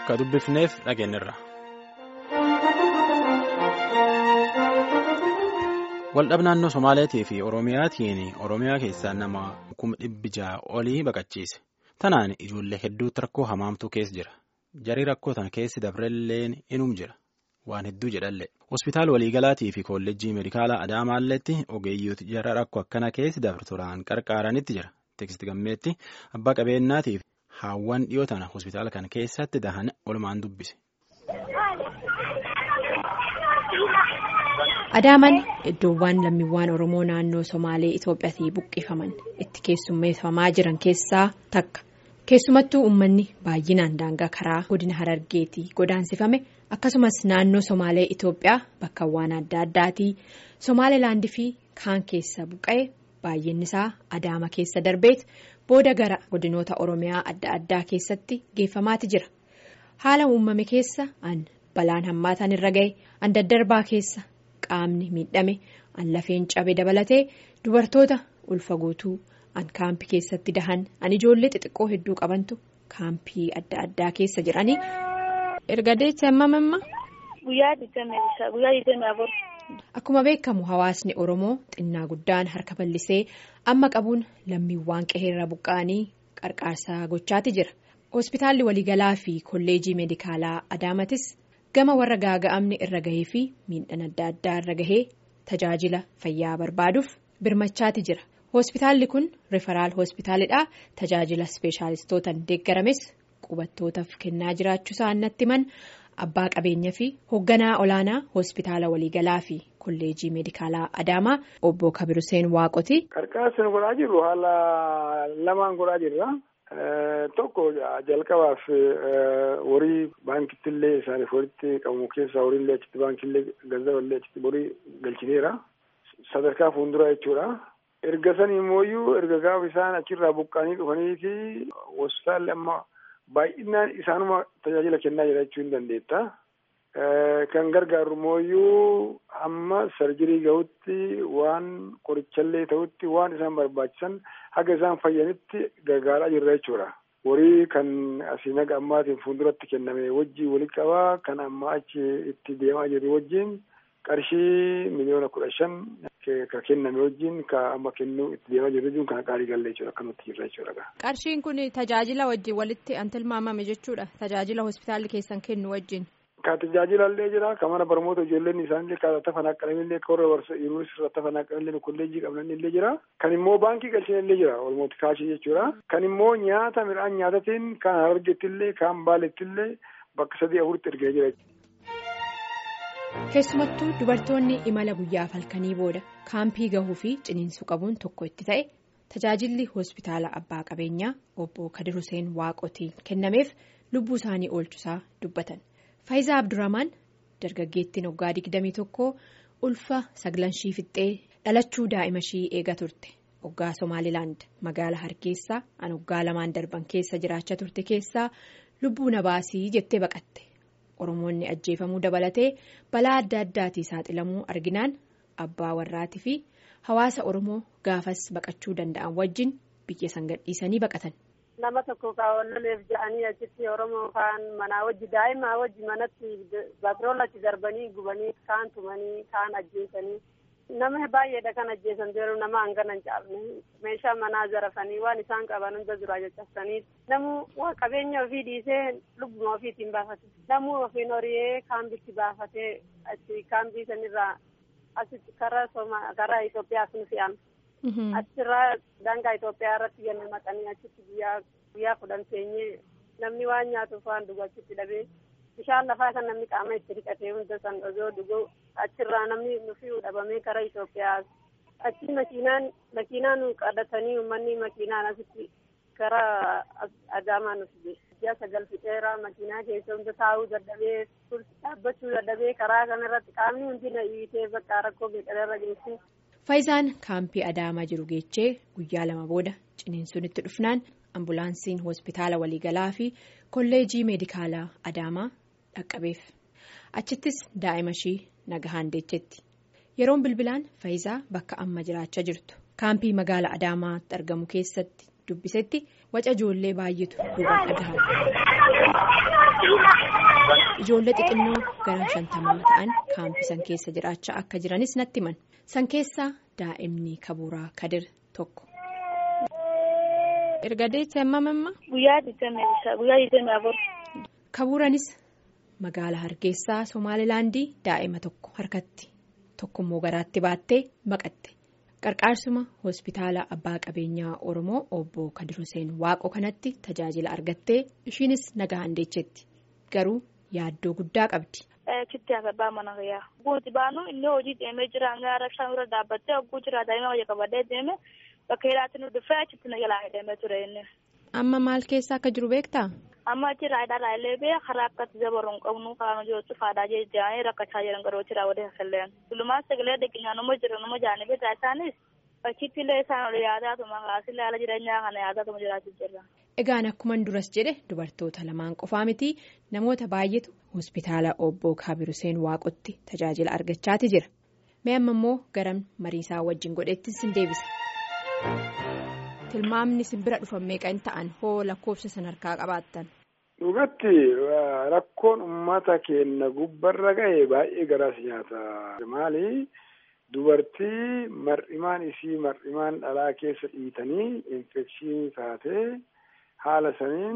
ka dubbifneef dhageenyirra. Waldhab naannoo Somaaleetii fi Oromiyaatiin Oromiyaa keessaa nama kuma dhibbi ja'a olii baqachiise. Tanaan ijoollee hedduutti rakkoo hamaamtuu keessa jira. Jarii rakkoo tana keessi dabrelleen inum jira. Waan hedduu jedhallee. Hospitaala waliigalaatii fi kolleejjii meedikaalaa Adaamaalleetti ogeeyyooti jara rakkoo akkana keessi dabarturaan qarqaaranitti jira. Teeksti gammeetti abbaa qabeenyaatiif haawwan dhiyoo tana hospitaala kana keessatti dahan olumaan dubbise. Adaamaan iddoowwan lammiiwwan Oromoo naannoo Somaalee Itoophiyaatii buqqifaman itti keessummeeffamaa jiran keessaa takka. Keessumattuu uummanni baay'inaan daangaa karaa godina Harargeetii godaansifame akkasumas naannoo Somaalee Itoophiyaa bakkawwan adda addaatii Somaalilaandii fi kaan keessa buqqa'e baay'inni isaa Adaama keessa darbeet booda gara godinoota Oromiyaa adda addaa keessatti geeffamaati jira. Haala uumame keessa an balaan hammaataan irra ga'e an daddarbaa keessa qaamni miidhame an lafeen cabe dabalatee dubartoota ulfa guutuu. an kaampii keessatti dahan an ijoollee xixiqqoo hedduu qabantu kaampii adda addaa keessa jiranii. erga deecha hammamamma. guyyaa digdamii afur. akkuma beekamu hawaasni oromoo xinnaa guddaan harka bal'isee amma qabuun lammiiwwan qe'eerra buqqa'anii qarqaarsa gochaati jira hospitaalli waliigalaa fi kolleejii meedikaalaa adaamatis gama warra gaaga'amni irra gahee fi miidhaan adda addaa irra gahee tajaajila fayyaa barbaaduuf birmachaati jira. hospitaalli kun riferaal hospitaalidha tajaajila ispeeshaalistootaan deeggarames qubattootaaf kennaa jiraachuu isaa natti himan abbaa qabeenyaa fi hoogganaa olaanaa hospitaala waliigalaa fi kolleejii meedikaalaa adaamaa obbo kabiruseen waaqoti. qarqaarsa godhaa jirru haala lamaan godhaa jirra tokko jalqabaaf horii baankittillee isaaniif walitti qabamu keessaa horiillee achitti baankiillee ganzaballee achitti horii galchineera sadarkaa fuulduraa jechuudha. erga sanii immoo erga gaafa isaan achirraa buqqaanii dhufanii fi hospitaalli amma baay'inaan isaanuma tajaajila kennaa jira jechuu hin dandeetta. Kan gargaaru immoo amma sarjirii gahutti waan qorichallee ta'utti waan isaan barbaachisan haga isaan fayyanitti gargaaraa jirra jechuudha. Horii kan asii naga ammaatiin fuulduratti kenname wajjii walitti qabaa kan amma achi itti deemaa jirru wajjin qarshii miliyoona kudha shan ka kenname wajjin ka amma kennuu itti deemaa jirru jechuun kan qaalii galle jechuudha akka nutti jirra jechuudha. Qarshiin kun tajaajila wajjin walitti an tilmaamame jechuudha tajaajila hospitaalli keessan kennu wajjin. Ka tajaajila illee jira ka mana barnoota ijoolleen isaanillee ka tafan akkanamin illee ka warra yuunivarsiitii tafan akkanamin kolleejjii qabnan illee jira. Kan immoo baankii galchin illee jira walumatti kaashii jechuudha. Kan immoo nyaata midhaan nyaatatiin kan hargetti illee kan baaletti illee bakka sadii afuritti ergee jira. keessumattuu dubartoonni imala guyyaaf halkanii booda kaampii gahuu fi ciniinsuu qabuun tokko itti ta'e tajaajilli hospitaala abbaa qabeenyaa obbo kadir huseen waaqotiin kennameef lubbuu isaanii oolchusaa dubbatan faayizaa abdurrahmaan dargaggeettiin waggaa 21 ulfa saglanshii fixxee dhalachuu daa'ima ishii eega turte waggaa somaalilaand magaalaa hargeysaa an waggaa lamaan darban keessa jiraachaa turte keessaa lubbuu na baasii jettee baqatte. Oromoonni ajjeefamuu dabalatee balaa adda addaatii saaxilamuu arginaan abbaa warraatii fi hawaasa Oromoo gaafas baqachuu danda'an wajjin biyya san gadhiisanii baqatan. Nama tokko kaawwannameef ja'anii achitti Oromoo kaan manaa wajji daa'imaa wajji manatti baatiroolatti darbanii gubanii kaan tumanii kaan ajjeesanii nama baay'eedha kan ajjeesan jiru nama hangana hin caafne meeshaa manaa zarafanii waan isaan qaban hunda duraa caccabsanii namu qabeenya ofii dhiisee lubbuma ofiitiin baafate namuu ofiin horiyee kaambitti baafatee achi kaambii sanirraa asitti karaa sooma karaa Itoophiyaas nu fe'an. Achirraa daangaa Itoophiyaa irratti ganna maqanii achitti guyyaa guyyaa kudhan teenyee namni waan nyaatuuf waan dhugu achitti dhabee bishaan lafaa kan namni qaama itti dhiqatee hunda san osoo dhugu achirraa namni nufi dhabamee karaa Itoophiyaa achi makiinaan makiinaan qabatanii uummanni makiinaan asitti karaa Adaamaa nuti ji'a sagal fixeera makiinaa keessa hunda taa'uu dadhabee dhaabbachuu dadhabee karaa kanarratti qaamni hundi na dhiitee bakka rakkoo beekalarra geessu. Faayizaan kaampii Adaamaa jiru geechee guyyaa lama booda ciniinsuun itti dhufnaan ambulaansiin hospitaala waliigalaa fi kolleejii meedikaalaa Adaamaa dhaqqabeef. Achittis daa'ima ishii nagahaan deechetti. Yeroon bilbilaan Faayizaa bakka amma jiraachaa jirtu. Kaampii magaala Adaamaatti argamu keessatti dubbisetti waca ijoollee baay'eetu duubaan dhagahamu. Ijoollee xixinnoo gara shantamaa ta'an kaampii san keessa jiraachaa akka jiranis natti himan. San keessaa daa'imni kabuuraa kadir tokko. Erga deettee amma mamma? Guyyaa digdamii afur. Kabuuraanis magaalaa Hargeysaa Somaalilaandii daa'ima tokko harkatti tokkommoo garaatti baattee baqatte. Qarqaarsuma hospitaala abbaa qabeenyaa Oromoo obbo Kadir Hussein Waaqoo kanatti tajaajila argattee ishiinis nagaan deechetti. Garuu yaaddoo guddaa qabdi. Chitti abbaa mana fayyaa. Guuti baanu inni hojii deemee jira hanga rabshaan irra dhaabbattee hogguu jira daa'ima wayya qabadee deeme bakka hidhaatti nu dhufee achitti na jalaa deemee ture inni. Amma maal keessa akka jiru beektaa? Amma achi raayidaa illee bee karaa akkatti dabaru hin qabnu karaa hojii cufaadaa jedhanii rakkachaa jiran garuu achi raawwatee hasalleen. Dulumaan sagalee deeggarsaa nama jiru nama jaanii beekaa isaanis achitti illee isaan ol yaadaatuma kaasillee haala jireenyaa kana yaadaatuma jiraachuu jirra. Egaan akkuman duras jedhe dubartoota lamaan qofaa miti namoota baay'eetu hospitaala obbo Kabir Hussein Waaqotti tajaajila argachaati jira. Mee amma immoo garam mariisaa wajjin godheetti sin deebisa. Tilmaamni simbira dhufan meeqa hin ta'an hoo lakkoofsa san harkaa qabaattan. Dhugatti rakkoon uummata keenya gubbarra gahe baay'ee garaas nyaata. Maali dubartii mar'imaan isii mar'imaan dhalaa keessa dhiitanii infekshinii taatee haala saniin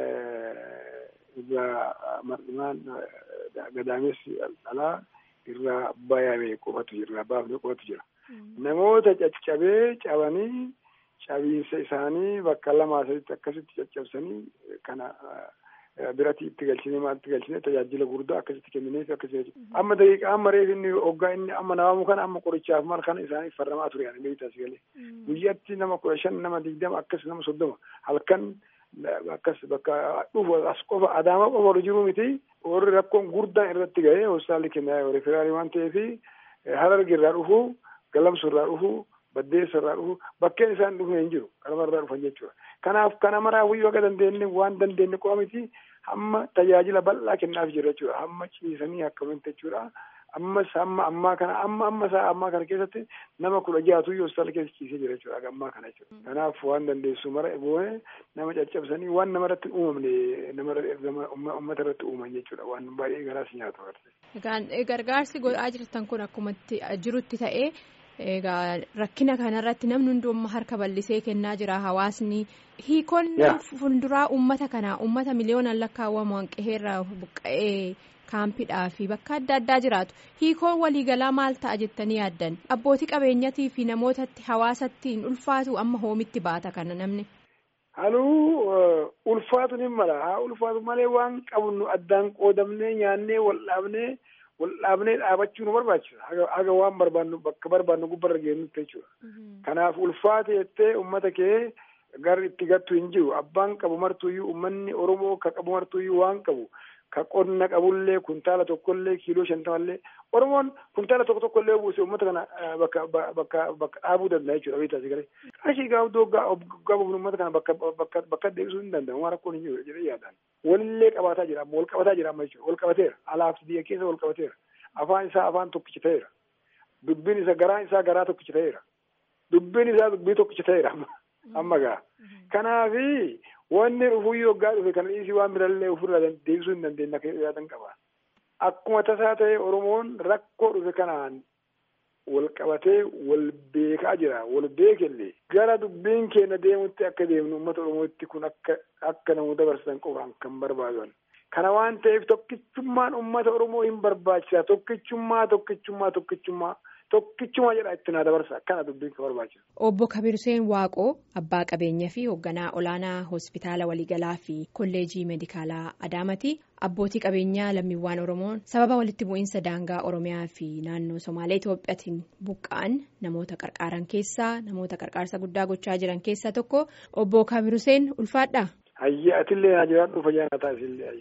irraa mar'imaan gadaamessi dhalaa irraa bayame qofatu jira baafne qofatu jira. Namoota caccabee cabanii cabiinsa isaanii bakka lamaa sadiitti akkasitti caccabsanii kana. Biratti itti galchinee maaltu galchinee tajaajila guddaa akkasitti kennineef akkasitti amma daqiiqa amma reef inni hoggaa inni amma namamu kana amma qorichaaf mal kana isaaniif farramaa ture yaani beektaa si galee guyyatti nama kudha shan nama digdama akkas nama soddoma halkan akkas bakka dhufu as qofa adaama qofa ol jiru miti warri rakkoon guddaan irratti ga'ee hospitaalli kennaa referaalii waan ta'eef harargi irraa dhufu galamsu irraa dhufu baddeessa irraa dhufu bakkeen isaan dhufne hin jiru kanuma irraa dhufan jechuudha. Kanaaf kana maraaf iyyuu akka dandeenye waan dandeenye qofa miti hamma tajaajila bal'aa kennaaf jira jechuudha. Hamma ciisanii akkamatti jechuudha. Ammas hamma ammaa kana amma amma isaa ammaa kana keessatti nama kudha jaatu iyyuu hospitaala keessa ciisee jira jechuudha. Ammaa kana jechuudha. Kanaaf waan dandeessu mara boone nama caccabsanii waan nama irratti uumamne nama uummata irratti uuman jechuudha. Waan baay'ee garaas nyaatu. Gargaarsi godhaa jirtan kun akkumatti jirutti ta'ee. Egaa rakkina kanarratti namni hundumaa harka bal'isee kennaa jira hawaasni hiikoon fuulduraa uummata kanaa uummata miliyoonaan lakkaawwamu hanqeerra buqqa'ee kaampidhaa fi bakka adda addaa jiraatu hiikoon waliigalaa maal ta'a jettanii yaaddan abbootii qabeenyatii fi namootatti hawaasatti hin ulfaatu amma hoomitti baata kana namni. Haluu ulfaatu ni mala haa ulfaatu malee waan qabnu addaan qoodamnee nyaannee wal'aabnee. Wal'aabnee dhaabachuu nu barbaachisa. Haga waan barbaannu bakka barbaannu gubbarra geennutti jechuudha. Kanaaf ulfaate jettee uummata kee gara itti gattu hin jiru. Abbaan qabu martuuyyuu uummanni Oromoo ka qabu martuuyyuu waan qabu. Ka qonna qabullee kuntaala tokkollee kiiloo shantamallee Oromoon kuntaala tokko tokkollee buuse uummata kana bakka bakka bakka dhaabuu danda'a jechuudha. Beektaa si galee. Qarshii gaafdoo gabaabnu uummata kana bakka bakka bakka deebisuu hin danda'amu. Waan rakkoon hin jiru jedhee yaadaan. Walillee qabaataa jira amma wal qabataa jira amma jechuudha. Wal qabateera. Alaaf biyya keessa wal qabateera. Afaan isaa afaan tokkicha ta'eera. Dubbiin isaa garaan isaa garaa tokkicha ta'eera. Dubbiin isaa dubbii tokkicha ta'eera amma gaa. Kanaafi wanni dhufuyyoo waggaa dhufe kana dhiisii waan birallee ofirraa deebisuu hin dandeenye akka yaadan qaba. Akkuma tasaa ta'e Oromoon rakkoo dhufe kanaan wal qabatee wal beekaa jira. Wal beekellee gara dubbiin keenya deemutti akka deemnu uummata Oromootti kun akka akka namoota dabarsan qofaan kan barbaadan. Kana waan ta'eef tokkichummaan uummata Oromoo hin barbaachisa. Tokkichummaa tokkichummaa tokkichummaa tokkichummaa jedha itti naa dabarsa. Kana dubbiin kan barbaachisa. Obbo Kabir Hussein Waaqoo abbaa qabeenyaa fi hoogganaa olaanaa hospitaala waliigalaa fi kolleejii meedikaalaa Adaamaati. Abbootii qabeenyaa lammiiwwan Oromoon sababa walitti bu'iinsa daangaa Oromiyaa fi naannoo Somaalee Itoophiyaatiin buqqa'an namoota qarqaaran keessaa namoota qarqaarsa guddaa gochaa jiran keessaa tokko obbo Kabir Hussein ulfaadhaa. Hayyee atillee na jiraadhu fayyaa na taasisillee.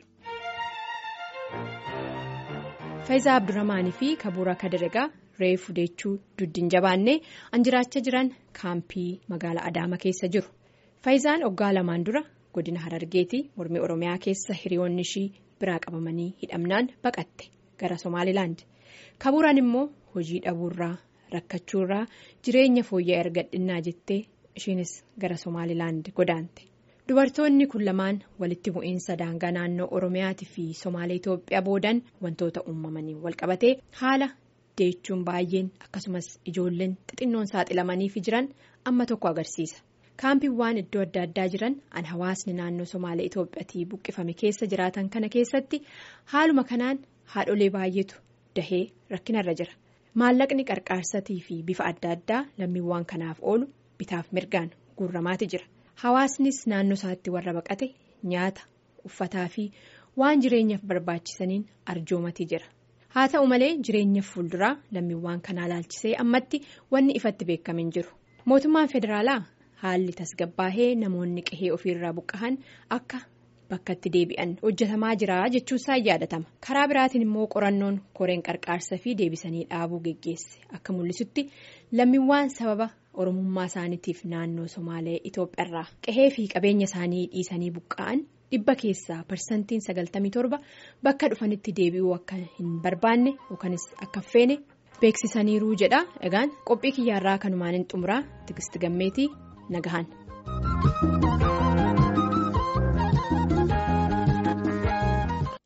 Faayizaa Abdurrahmaanii fi Kabuura Kadirgaa reefu deechuu duddiin jabaannee an jiraachaa jiran kaampii magaalaa Adaama keessa jiru. Faayizaan waggaa lamaan dura godina Harargeetii mormii Oromiyaa keessa hiriyoonni ishii biraa qabamanii hidhamnaan baqatte gara Somaalilaand. Kabuuraan immoo hojii dhabuurraa rakkachuurraa jireenya fooyya'aa argadhinnaa jettee ishiinis gara Somaalilaand godaante. dubartoonni kun lamaan walitti bu'iinsa daangaa naannoo oromiyaatii fi somaalee itoophiyaa boodan wantoota uumamanii walqabatee haala deechuun baay'een akkasumas ijoolleen xixinnoon saaxilamaniif jiran amma tokko agarsiisa kaampiiwwan iddoo adda addaa jiran an hawaasni naannoo somaalee itoophiyaatii buqqifame keessa jiraatan kana keessatti haaluma kanaan haadholee baay'eetu dahee rakkinarra jira maallaqni qarqaarsatii fi bifa adda addaa lammiiwwan kanaaf oolu bitaaf mirgaan guurramaati jira. Hawaasnis naannoo isaatti warra baqate nyaata uffataa fi waan jireenyaaf barbaachisaniin arjoomatii jira haa ta'u malee jireenya fuulduraa lammiiwwan kanaa laalchisee ammatti wanni ifatti beekamin jiru mootummaan federaalaa haalli tasgabbaahee namoonni qehee ofiirraa buqqa'an akka bakkatti deebi'an hojjetamaa jira jechuusaa yaadatama karaa biraatiin immoo qorannoon koreen qarqaarsa fi deebisanii dhaabuu geggeesse akka mul'isutti lammiiwwan sababa. oromummaa isaaniitiif naannoo somaalee itoophiyaarraa qehee fi qabeenya isaanii dhiisanii buqqa'an dhibba keessaa parsantiin sagaltamii torba bakka dhufanitti deebi'uu akka hin barbaanne yookanis akka feene beeksisaniiruu jedha egaan qophii kiyyaarraa kanumaan hin xumuraa tigisti gammeetii nagahan.